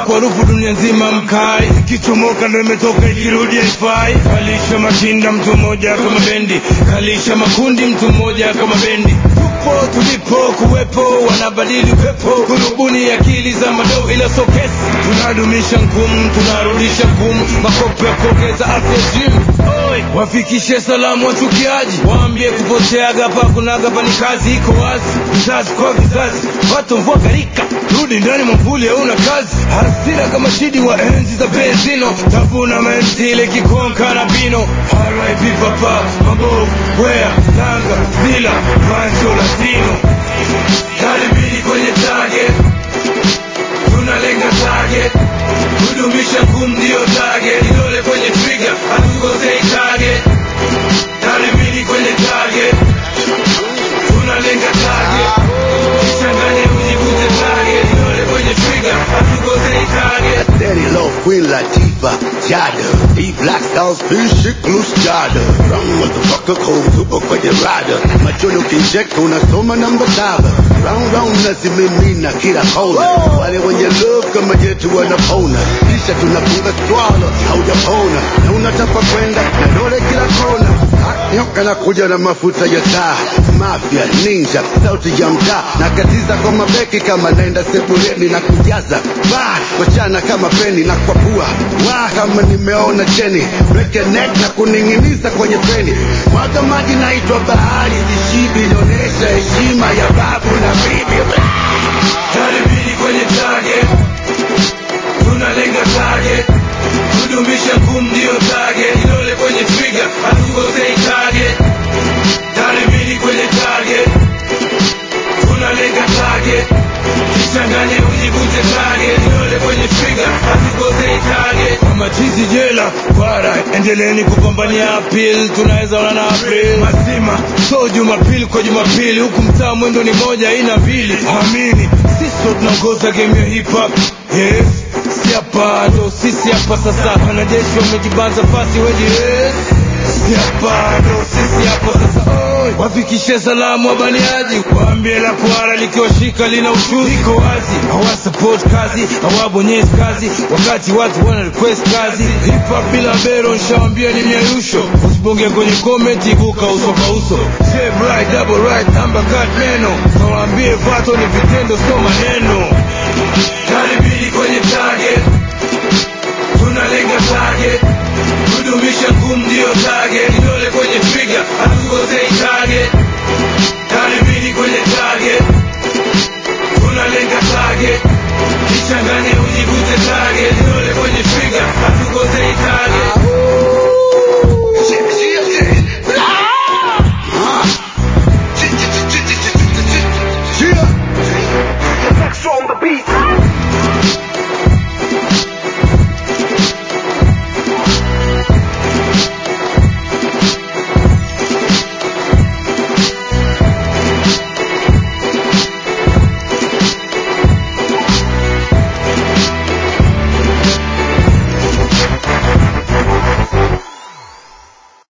kwa harufu dunia nzima mkai ikichomoka ndo imetoka ikirudi haifai kalisha mashinda mtu mmoja kama bendi kalisha makundi mtu mmoja kama bendi tupo tulipo kuwepo wanabadili upepo kurubuni akili za madoo ila sokesi tunadumisha ngumu tunarudisha ngumu makopo ya kuongeza afya gym Oi, wafikishe salamu wachukiaji waambie kupoteaga pa kunaga pa ni kazi iko wazi vizazi kwa vizazi watu mvua garika rudi ndani mwamvuli hauna kazi hasira kama shidi wa enzi za benzino tavuna mentile kikonka na bino RIP papa mabovu wea tanga zila mancho latino karibini kwenye target tunalenga target kudumisha ngumu ndio target idole kwenye trigger hatukosei target karibini kwenye target tunalenga target changanye ujivute target idole kwenye trigger hatukosei target Daddy Low, Queen Latifah, Jada D Black Stars, Fish, Loose Jada Wrong motherfucker, cold tupo kwenye rada Machoni ukicheka unasoma namba saba Round round nazimimina kila kona Wale wenye love kama yetu wanapona Kisha tunafunga swala, haujapona Na unataka kwenda na dole kila kona Ha, Nyoka na kuja na mafuta ya taa Mafia, ninja, sauti ya mtaa Nakatiza kwa mabeki kama naenda sebuleni na kujaza Ba, wachana kama peni na kwa pua Wa, kama nimeona cheni Break your neck na kuning'iniza kwenye peni Mwaga maji naitwa bahari Zishibi inaonyesha heshima ya babu na bibi karibini kwenye target tunalenga target kudumisha ngumu ndio target idole kwenye trigger hatukosei target karibini kwenye target tunalenga target kichanganye ujivute target idole kwenye trigger hatukosei target kama chizi jela bara endeleeni kupambania apil tunaweza ona na april mazima so jumapili kwa jumapili huku mtaa mwendo ni moja ina mbili amini sisi tunaongoza game ya hip hop yes si hapa ndo sisi hapa sasa wanajeshi wamejibanza fasi weji yes si hapa ndo sisi hapa sasa Oi, wafikishe salamu wabaniaji waambie la kuara likiwashika lina ushuzi iko wazi hawasupport kazi hawabonyezi kazi wakati watu wana request kazi hip hop bila bero nshawambia ni miayusho usibonge kwenye comment ibuka uso kwa uso Jab right, double right, number cut neno kawaambie vato ni vitendo sio maneno karibini kwenye target tunalenga target kudumisha ngumu ndio target idole kwenye trigger hatukosei target